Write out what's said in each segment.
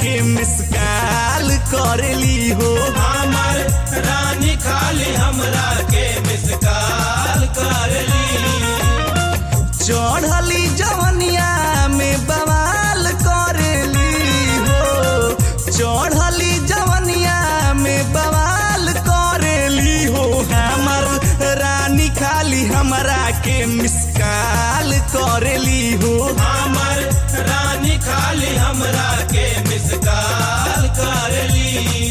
के मिसकाल करेली हो हमर रानी खाली हमरा के मिसकाल करली चढ़ली जवनिया में बवाल करेली हो चढ़ली जवनिया में बवाल करेली हो हमर रानी खाली हमरा के मिसकाल करेली हो हमर रानी खाली हमरा के मिसकाल करली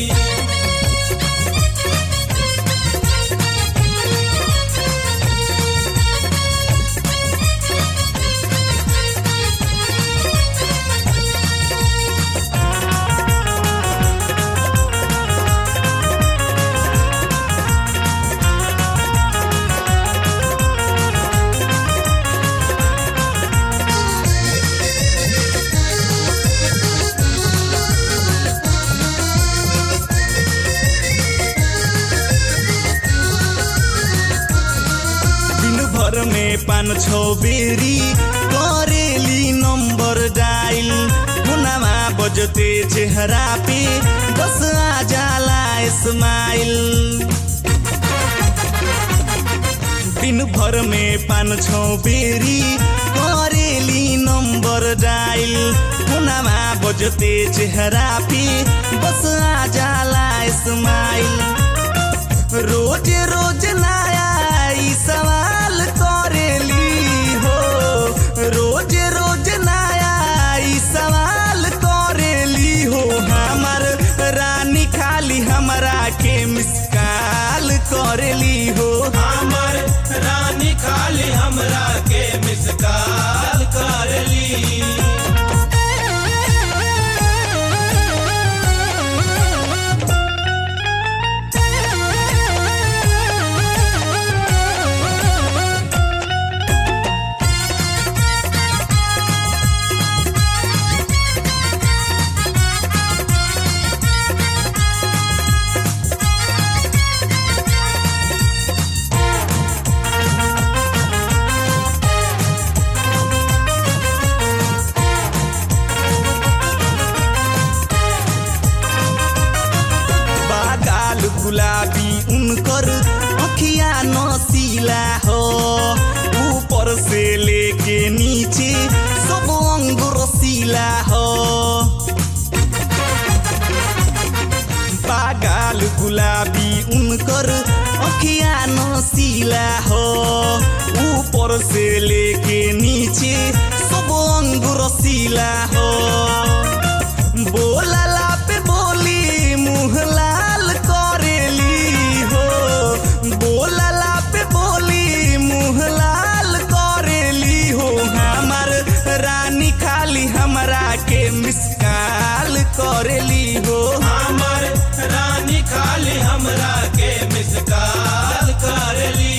दिन भर में पान छौ बेरी करेली नंबर डायल हुनामा बजते चेहरा पे बस आ जाला स्माइल दिन भर में पान छौ बेरी करेली नंबर डायल हुनामा बजते चेहरा पे बस आ जाला स्माइल रोज रोज नया ई सवाल करेली हो रोज रोज नया ई सवाल करेली हो हमर रानी खाली हमरा के मिसकाल करेली हो हमर रानी खाली हमरा के मिसकाल करली बागाल गुलाबी उनकर अखिया नसीला हो ऊपर से लेके नीचे सब अंग रसीला हो बागाल गुलाबी उनकर अखिया नसीला हो ऊपर से लेके नीचे सब अंग रसीला हो बोलला पे बोली मुँह लाल करेली हो बोलला पे बोली मुँह लाल करेली हो हमर रानी खाली हमरा के मिसकाल करेली हो हमर रानी खाली हमरा के मिसकाल करली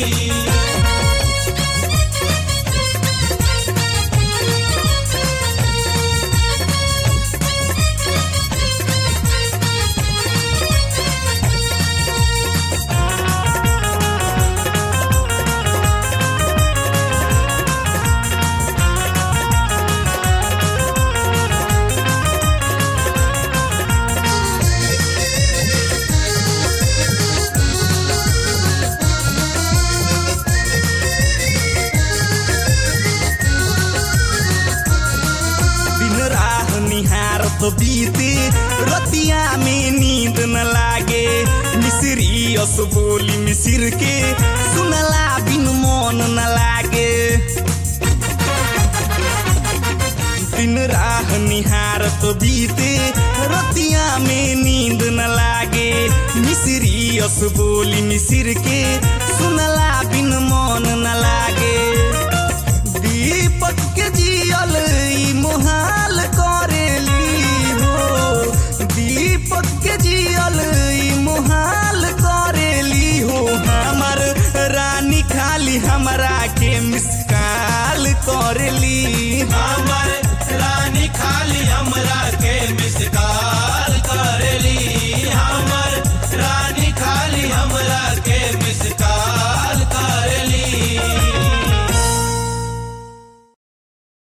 दिन राह निहारत बीते रतिया में नींद न लागे मिश्री अस बोली मिसिर के सुनला बिन मन न लागे दिन राह निहारत बीते रतिया में नींद न लागे मिश्री अस बोली मिसिर के सुनला बिन मन न लागे दीपक के जियल ई मोहाल करेली हो दीपक के जियल ई मोहाल करेली हो हमर रानी खाली हमरा के मिसकाल करेली हमर रानी खाली हमरा के